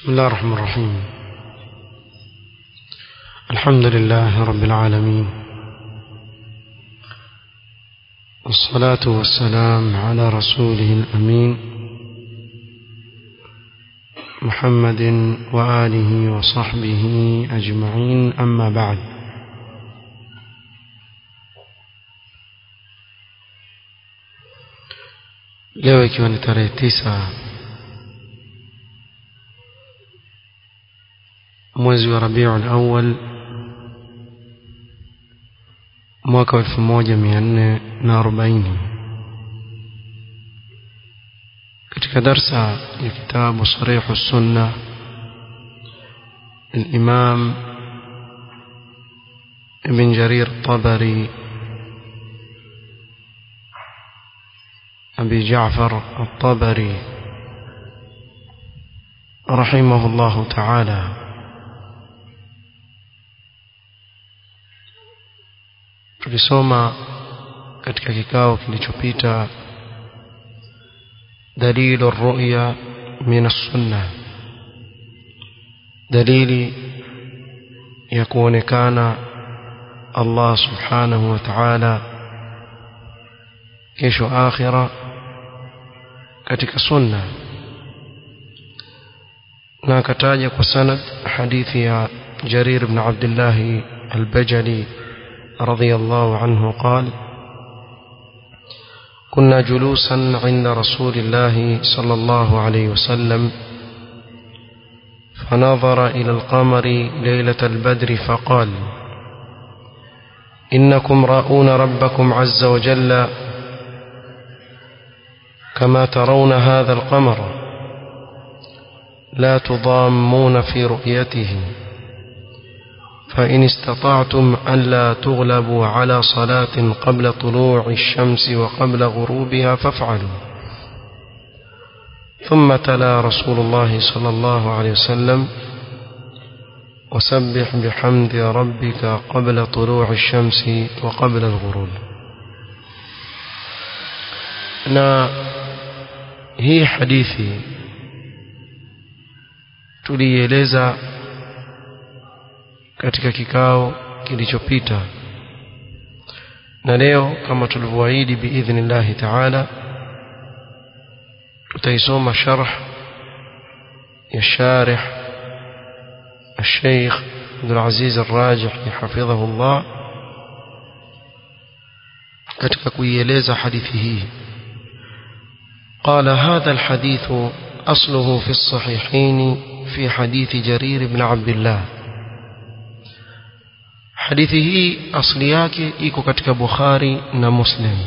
بسم الله الرحمن الرحيم الحمد لله رب العالمين والصلاة والسلام على رسوله الأمين محمد وآله وصحبه أجمعين أما بعد leo ikiwa ni tarehe tisa mwezi wa rabiul awal mwaka wa elfu moja mia nne na arobaini katika darsa ya kitabu sarihu sunna الإمام ابن جرير الطبري أبي جعفر الطبري رحمه الله تعالى tulisoma katika kikao kilichopita dalilu ruya min sunna dalili ya kuonekana Allah subhanahu wa ta'ala kesho akhira katika sunna na akataja kwa sanad hadithi ya Jarir ibn Abdullah al-Bajali رضي الله عنه قال كنا جلوسا عند رسول الله صلى الله عليه وسلم فنظر إلى القمر ليلة البدر فقال إنكم راؤون ربكم عز وجل كما ترون هذا القمر لا تضامون في رؤيته فإن استطعتم ألا تغلبوا على صلاة قبل طلوع الشمس وقبل غروبها فافعلوا ثم تلا رسول الله صلى الله عليه وسلم وسبح بحمد ربك قبل طلوع الشمس وقبل الغروب na hii hadithi tulieleza katika kikao kilichopita na leo kama tulivyoahidi biidhnillahi taala tutaisoma sharh ya sharih الشيخ عبد العزيز الراجح حفظه الله katika kuieleza hadithi hii قال هذا الحديث أصله في الصحيحين في حديث جرير بن عبد الله hadithi hii asli yake iko katika Bukhari na Muslim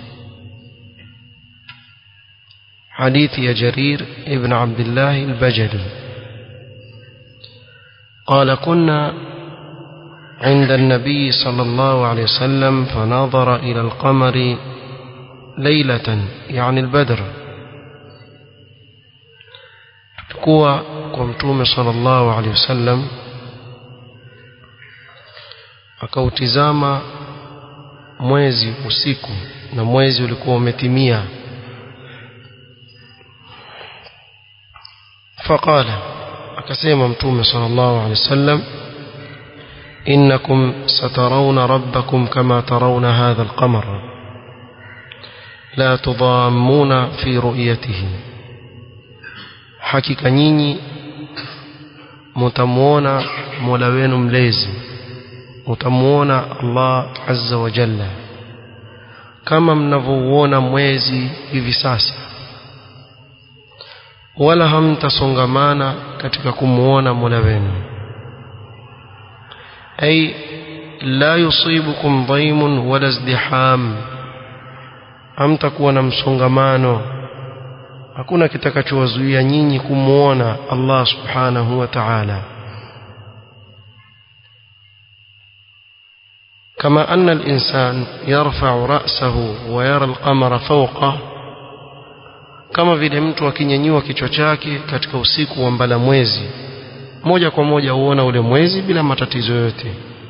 hadithi ya Jarir ibn Abdullah al-Bajali قال كنا عند النبي صلى الله عليه وسلم فنظر إلى القمر ليلة يعني البدر تكوى قمتوم صلى الله عليه وسلم akautizama mwezi usiku na mwezi ulikuwa umetimia faqala akasema mtume sallallahu alaihi wasallam innakum satarawna rabbakum kama tarawna hadha alqamar la tudammuna fi ru'yatihi hakika nyinyi mtamuona Mola wenu mlezi utamuona Allah azza wa jalla kama mnavyouona mwezi hivi sasa wala hamtasongamana katika kumuona Mola wenu ay la yusibukum dhaimun wala izdiham hamtakuwa na msongamano hakuna kitakachowazuia nyinyi kumuona Allah subhanahu wa ta'ala كما أن الإنسان يرفع رأسه ويرى القمر فوقه kama vile mtu akinyanyua kichwa chake katika usiku wa mbala mwezi moja kwa moja huona ule mwezi bila matatizo yote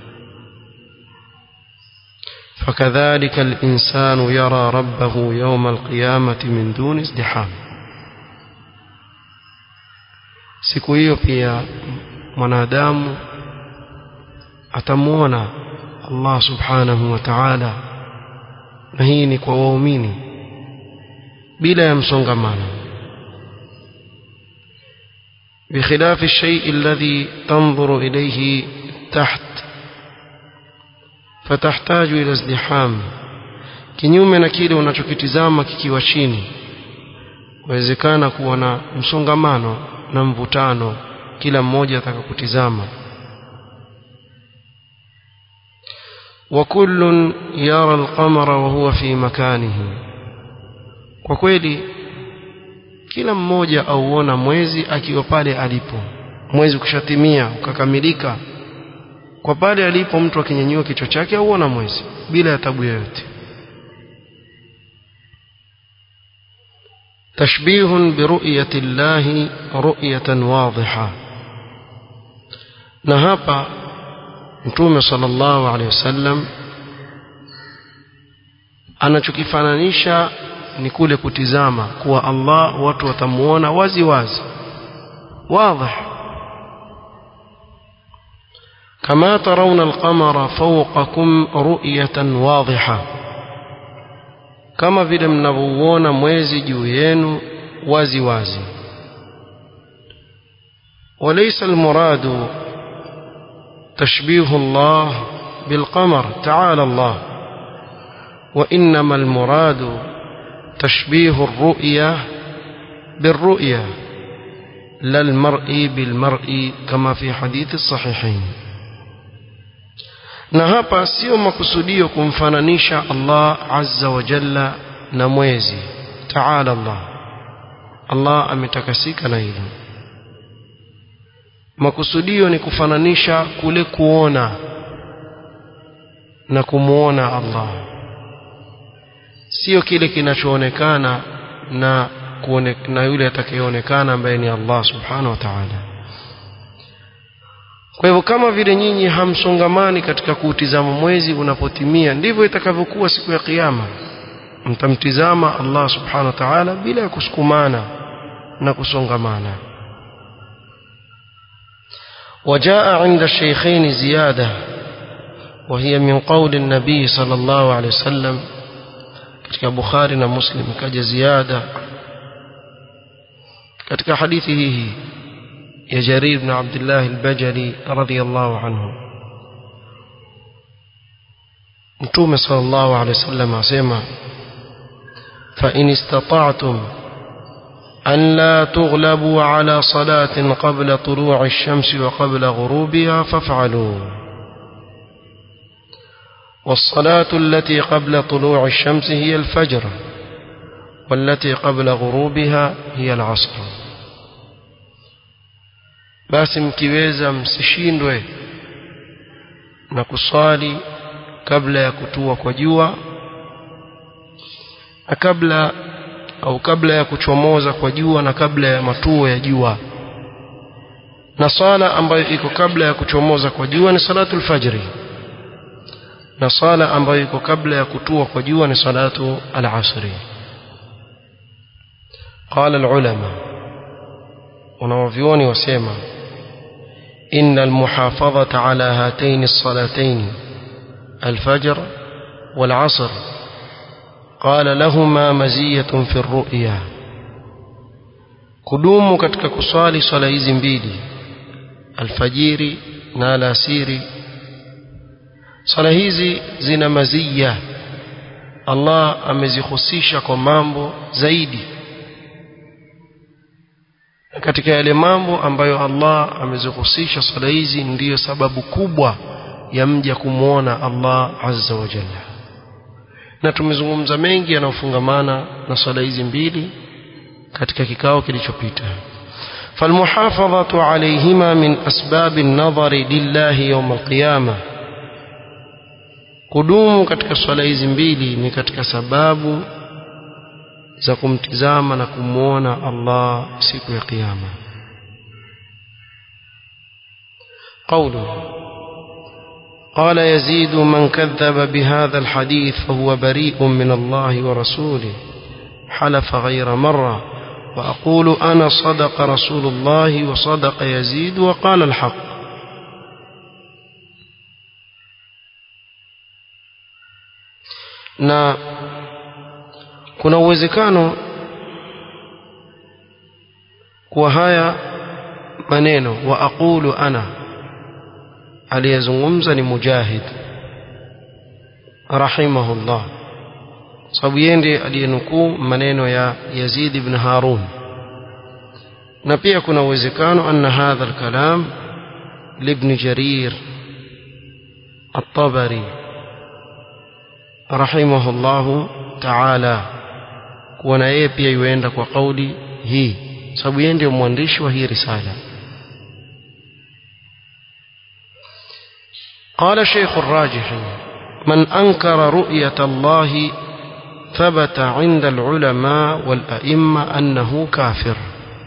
fakadhalika al-insanu yara rabbahu yawma al-qiyamati min duni izdiham siku hiyo pia mwanadamu atamuona Allah subhanahu wa ta'ala na hii ni kwa waumini bila ya msongamano بخلاف الشيء الذي تنظر إليه تحت فتحتاج إلى ازدحام kinyume na kile unachokitizama kikiwa chini wawezekana kuwa na msongamano na mvutano kila mmoja atakakutizama وكل يرى القمر وهو في مكانه kwa kweli kila mmoja auona mwezi akiwa pale alipo mwezi ukishatimia ukakamilika kwa pale alipo mtu akinyanyua kichwa chake auona mwezi bila ya tabu yoyote تشبيه برؤية الله رؤية واضحة نهابا mtume sallallahu alaihi wasallam anachokifananisha ni kule kutizama kuwa Allah watu watamuona wazi wazi wazi kama tarawna al-qamara fawqakum ru'yatan wadhiha kama vile mnavyoona mwezi juu yenu wazi wazi وليس المراد تشبيه الله بالقمر تعالى الله وإنما المراد تشبيه الرؤية بالرؤية لا المرء بالمرء كما في حديث الصحيحين na hapa sio makusudio kumfananisha Allah azza wa jalla na mwezi taala Allah Allah ametakasika na hilo makusudio ni kufananisha kule kuona na kumuona Allah sio kile kinachoonekana na kuone, na yule atakayeonekana ambaye ni Allah subhanahu wa ta'ala kwa hivyo kama vile nyinyi hamsongamani katika kuutizama mwezi unapotimia ndivyo itakavyokuwa siku ya kiyama mtamtizama Allah subhanahu wa ta'ala bila ya kusukumana na kusongamana وجاء عند الشيخين زيادة وهي من قول النبي صلى الله عليه وسلم katika Bukhari na Muslim kaja ziada katika hadithi hii ya Jarir ibn Abdullah al-Bajali radhiyallahu anhu Mtume sallallahu alayhi wasallam asema fa in istata'tum أن لا تغلبوا على صلاة قبل طلوع الشمس وقبل غروبها فافعلوا والصلاة التي قبل طلوع الشمس هي الفجر والتي قبل غروبها هي العصر basi mkiweza msishindwe na kuswali kabla ya kutua kwa jua na kabla au kabla ya kuchomoza kwa jua na kabla ya matuo ya jua na sala ambayo iko kabla ya kuchomoza kwa jua ni salatul fajri na sala ambayo iko kabla ya kutua kwa jua ni salatu al-asri qala al-ulama wanawavyoni wasema إن المحافظة على هاتين الصلاتين الفجر والعصر قال لهما مزية في الرؤيا kudumu katika kuswali swala hizi mbili alfajiri na alasiri swala hizi zina mazia Allah amezihusisha kwa mambo zaidi katika yale mambo ambayo Allah amezihusisha swala hizi ndiyo sababu kubwa ya mja kumwona Allah azza wa jalla na tumezungumza mengi yanayofungamana na swala hizi mbili katika kikao kilichopita فالمحافظة عليهما من أسباب النظر لله يوم القيامة kudumu katika swala hizi mbili ni katika sababu za kumtizama na kumwona Allah siku ya kiyama قوله قال يزيد من كذب بهذا الحديث فهو بريء من الله ورسوله حلف غير مرة وأقول أنا صدق رسول الله وصدق يزيد وقال الحق na kuna uwezekano kuwa haya maneno wa aqulu ana aliyezungumza ni mujahid rahimahullah sababu yeye ndiye aliyenukuu maneno ya Yazid ibn Harun na pia kuna uwezekano anna hadha alkalam libn Jarir الطبري رحمه الله تعالى kuona yeye pia yuenda kwa kauli hii sababu yeye ndio mwandishi wa hii risala قال شيخ الراجح من أنكر رؤية الله ثبت عند العلماء والأئمة أنه كافر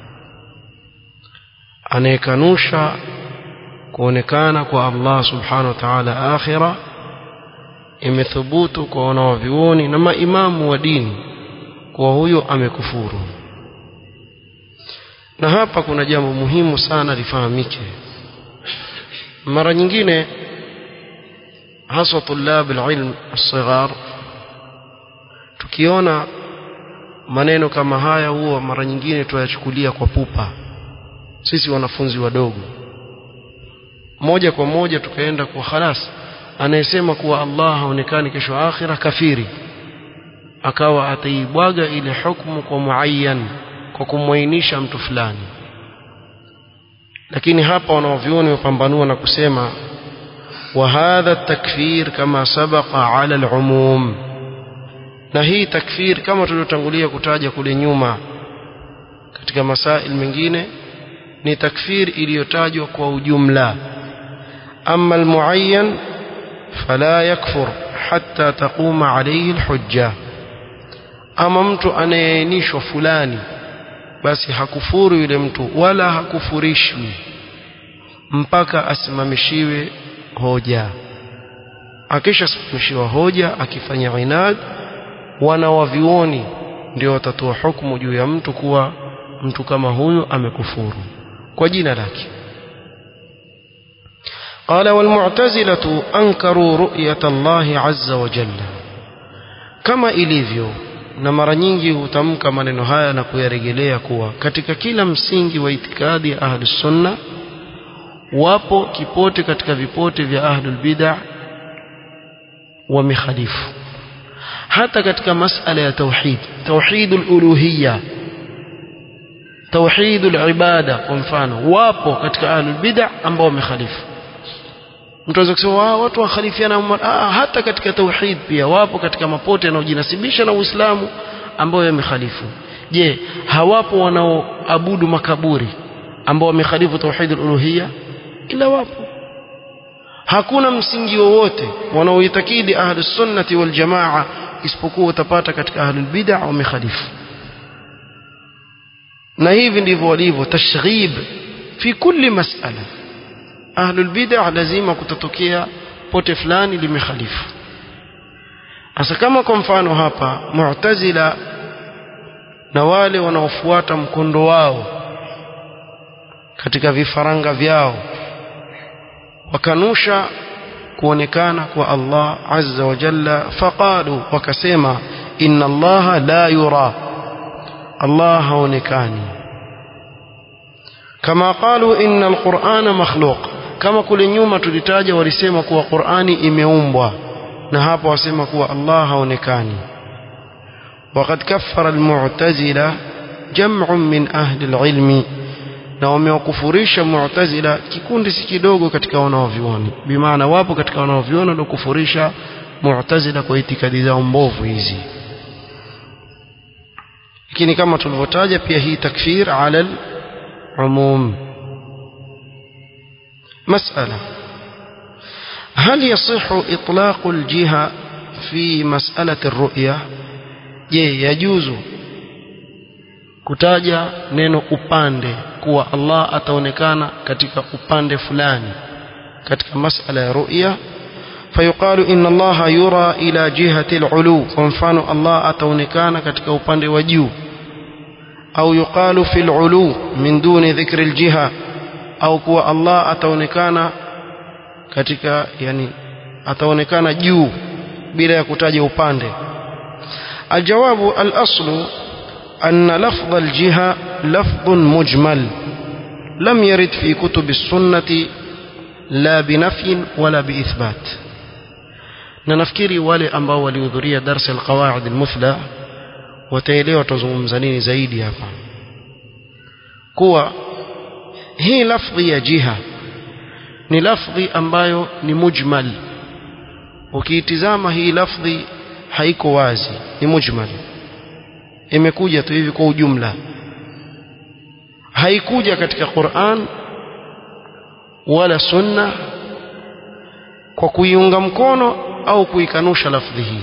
anayekanusha kuonekana kwa Allah subhanahu wa ta'ala akhira imethubutu kwa wanawavyuoni na maimamu wa dini kuwa huyo amekufuru na hapa kuna jambo muhimu sana lifahamike mara nyingine haswa tulab alilm alsighar tukiona maneno kama haya huwa mara nyingine tuyachukulia kwa pupa sisi wanafunzi wadogo moja kwa moja tukaenda kwa khalas anayesema kuwa Allah haonekani kesho akhira kafiri akawa ataibwaga ile hukumu kwa muayyan kwa kumwainisha mtu fulani lakini hapa wanaovioni wapambanua na kusema وهذا التكفير كما سبق على العموم na hii takfir kama tuliotangulia kutaja kule nyuma katika masail mengine ni takfir iliyotajwa kwa ujumla amma almuayyan fala yakfur hatta taquma alayhi alhujja ama mtu anayeainishwa fulani basi hakufuru yule mtu wala hakufurishwi mpaka asimamishiwe hoja akishasimamishiwa hoja akifanya inad wana wavioni ndio watatoa hukumu juu ya mtu kuwa mtu kama huyu amekufuru kwa jina lake قال والمعتزلة أنكروا رؤية الله عز وجل كما ilivyo na mara nyingi hutamka maneno haya na kuyarejelea kuwa katika kila msingi wa itikadi ya ahli sunna wapo kipote katika vipote vya ahlul bid'ah wamekhalifu hata katika masala ya tauhid tauhidul uluhiyya tauhidul ibada kwa mfano wapo katika ahlul bid'ah ambao wamekhalifu mtu anaweza kusema watu wakhalifiana ah, hata katika tauhid pia wapo katika mapote yanayojinasibisha na Uislamu ambao yamekhalifu je hawapo wanaoabudu makaburi ambao wamekhalifu tauhidul uluhiyya ila wapo hakuna msingi wowote wanaoitakidi ahlus sunnati wal jamaa isipokuwa utapata katika ahlul bid'ah wamekhalifu na hivi ndivyo walivyo tashghib fi kulli mas'ala ahlul bid'ah lazima kutatokea pote fulani limekhalifu hasa kama kwa mfano hapa mu'tazila na wale wanaofuata mkondo wao katika vifaranga vyao wakanusha kuonekana kwa Allah azza wa jalla faqalu wakasema inna Allah la yura Allah haonekani kama qalu inna alqur'ana makhluq kama kule nyuma tulitaja walisema kuwa Qur'ani imeumbwa na hapo wasema kuwa Allah haonekani وقد كفر المعتزلة جمع من أهل العلم na wamewakufurisha mu'tazila kikundi si kidogo katika wanaovioni bimaana wapo katika wanaovioni waliokufurisha mu'tazila kwa itikadi zao mbovu hizi lakini kama tulivyotaja pia hii takfir ala umum مسألة هل يصح إطلاق الجهة في مسألة الرؤية je yajuzu kutaja neno upande kuwa Allah ataonekana katika upande fulani katika masala ya ru'ya fayuqalu inna Allah yura ila jihati al-ulu kwa mfano Allah ataonekana katika upande wa juu au yuqalu fil ulu min duni dhikri aljiha au kuwa Allah ataonekana katika yani ataonekana juu bila ya kutaja upande aljawabu alaslu أن لفظ الجهة لفظ مجمل لم يرد في كتب السنة لا بنفي ولا بإثبات ننفكري wale ambao walihudhuria darsa alqawaid almuthla wataelewa tuzungumza nini zaidi hapa kuwa hii lafdhi ya jiha ni lafdhi ambayo ni mujmal ukiitizama hii lafdhi haiko wazi ni mujmal imekuja tu hivi kwa ujumla haikuja katika Qur'an wala sunna kwa kuiunga mkono au kuikanusha lafdhi hii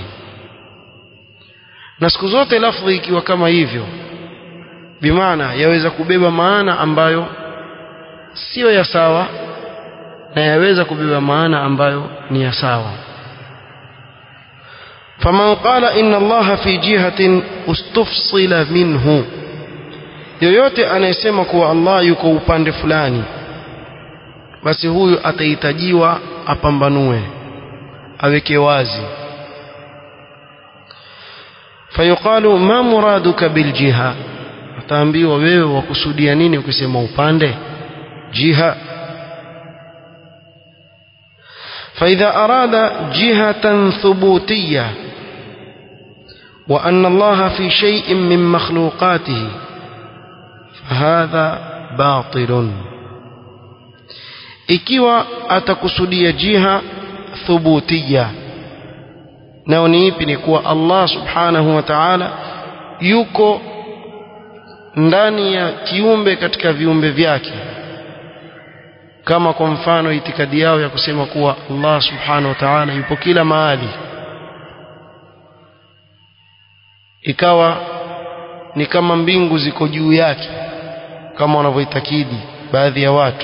na siku zote lafdhi ikiwa kama hivyo bimaana yaweza kubeba maana ambayo sio ya sawa na yaweza kubeba maana ambayo ni ya sawa فمن قال إن الله في جهة استفصل منه yoyote anayesema kuwa Allah yuko upande fulani basi huyu atahitajiwa apambanue aweke wazi fayuqalu ma muraduka biljiha ataambiwa wewe wakusudia nini ukisema upande jiha فإذا أراد جهة ثبوتية وأن الله في شيء من مخلوقاته فهذا باطل ikiwa atakusudia jiha thubutia nao ni ipi ni kuwa Allah subhanahu wa ta'ala yuko ndani ya kiumbe katika viumbe vyake kama kwa mfano itikadi yao ya kusema kuwa Allah subhanahu wa ta'ala yupo kila mahali ikawa ni kama mbingu ziko juu yake kama wanavyoitakidi baadhi ya watu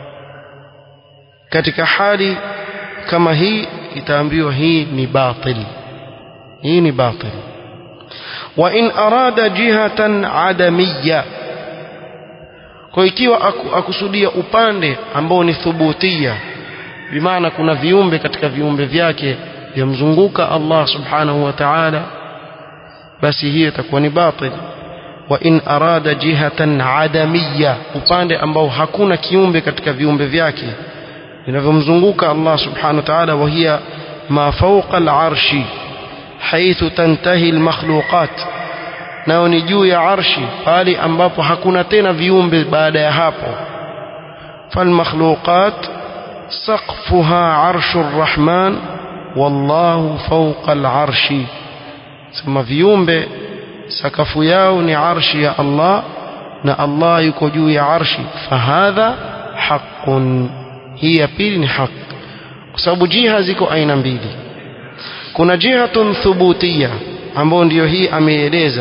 katika hali kama hii itaambiwa hii ni batil hii ni batil wa in arada jihatan adamiyya kwa ikiwa akusudia upande ambao ni thubutia bimaana kuna viumbe katika viumbe vyake vyamzunguka Allah subhanahu wa ta'ala basi hiyo itakuwa ni batil wa in arada jihatan adamiyya upande ambao hakuna kiumbe katika viumbe vyake vinavyomzunguka Allah subhanahu wa ta'ala wa hiya ma fawqa al-arshi haythu tantahi al-makhluqat nao ni juu ya arshi pale ambapo hakuna tena viumbe baada ya hapo falmakhluqat saqfuha arshu rrahman wallahu fawqa al-arshi sema viumbe sakafu yao ni arshi ya Allah na Allah yuko juu ya arshi fahadha haqqun hii ya pili ni haq kwa sababu jiha ziko aina mbili kuna jihatun thubutia ambayo ndiyo hii ameeleza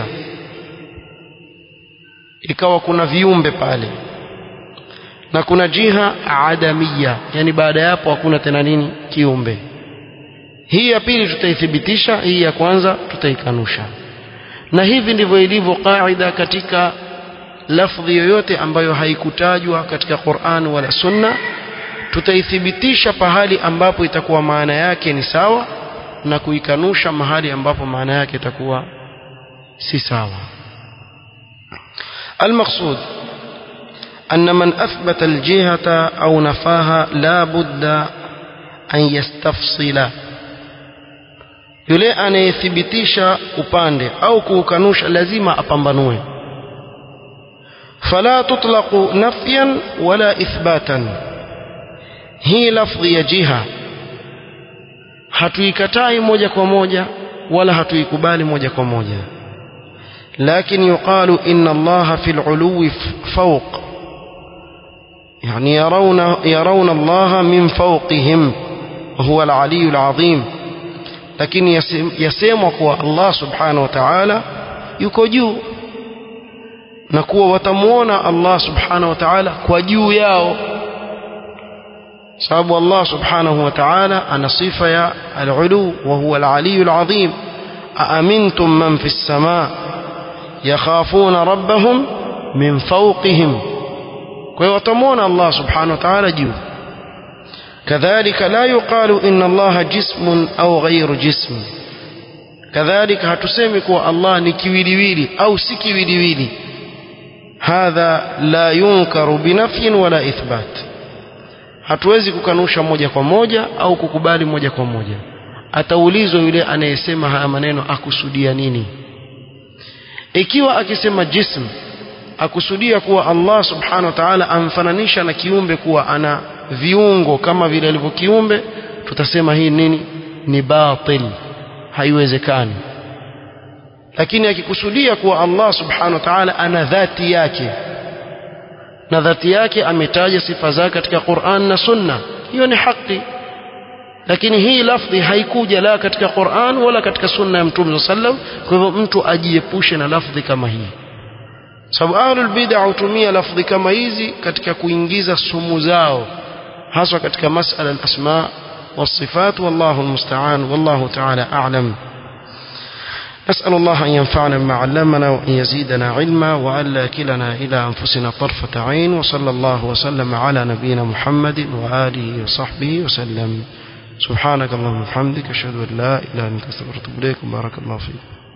ikawa kuna viumbe pale na kuna jiha adamia yani baada ya hapo hakuna tena nini kiumbe hii ya pili tutaithibitisha hii ya kwanza tutaikanusha na hivi ndivyo ilivyo kaida katika lafdhi yoyote ambayo haikutajwa katika Qur'an wala Sunna tutaithibitisha pahali ambapo itakuwa maana yake ni sawa na kuikanusha mahali ambapo maana yake itakuwa si sawa المقصود أن من أثبت الجهة أو نفاها لا بد أن يستفصل yule anayethibitisha upande au kuukanusha lazima apambanue fala tutlaqu nafyan wala ithbatan hii lafdhi ya jiha hatuikatai moja kwa moja wala hatuikubali moja kwa moja لكن يقال إن الله في العلو فوق يعني يرون, يرون الله من فوقهم وهو العلي العظيم لكن يسمك الله سبحانه وتعالى يكجو نكو وتمون الله سبحانه وتعالى كجو ياو سبب الله سبحانه وتعالى أن صفة يا العلو وهو العلي العظيم أأمنتم من في السماء يخافون ربهم min fawqihim kwa hiyo watamwona Allah subhanahu wa ta'ala juu كذلك لا يقال إن الله جسم أو غير جسم كذلك hatusemi kuwa Allah ni kiwiliwili au si kiwiliwili hadha la yunkaru binafyin wala ithbat hatuwezi kukanusha moja kwa moja au kukubali moja kwa moja ataulizwa yule anayesema haya maneno akusudia nini ikiwa akisema jism akusudia kuwa Allah subhanahu wa ta'ala amfananisha na kiumbe kuwa ana viungo kama vile alivyo kiumbe tutasema hii nini ni batil haiwezekani lakini akikusudia kuwa Allah subhanahu wa ta'ala ana dhati yake na dhati yake ametaja sifa zake katika Qur'an na Sunna hiyo ni haki lakini hii lafdhi haikuja la katika Qur'an wala katika Sunna ya Mtume sallam kwa hivyo mtu ajiepushe na lafdhi kama hii sababu ahlul bid'a hutumia lafdhi kama hizi katika kuingiza sumu zao haswa katika masala al-asma والصفات والله المستعان والله تعالى أعلم نسأل الله أن ينفعنا بما علمنا وأن يزيدنا علما وألا كلنا إلى أنفسنا طرفة عين وصلى الله وسلم على نبينا محمد وآله وصحبه وسلم سبحانك اللهم وبحمدك أشهد أن لا إله إلا أنت أستغفرك وأتوب إليك بارك الله فيك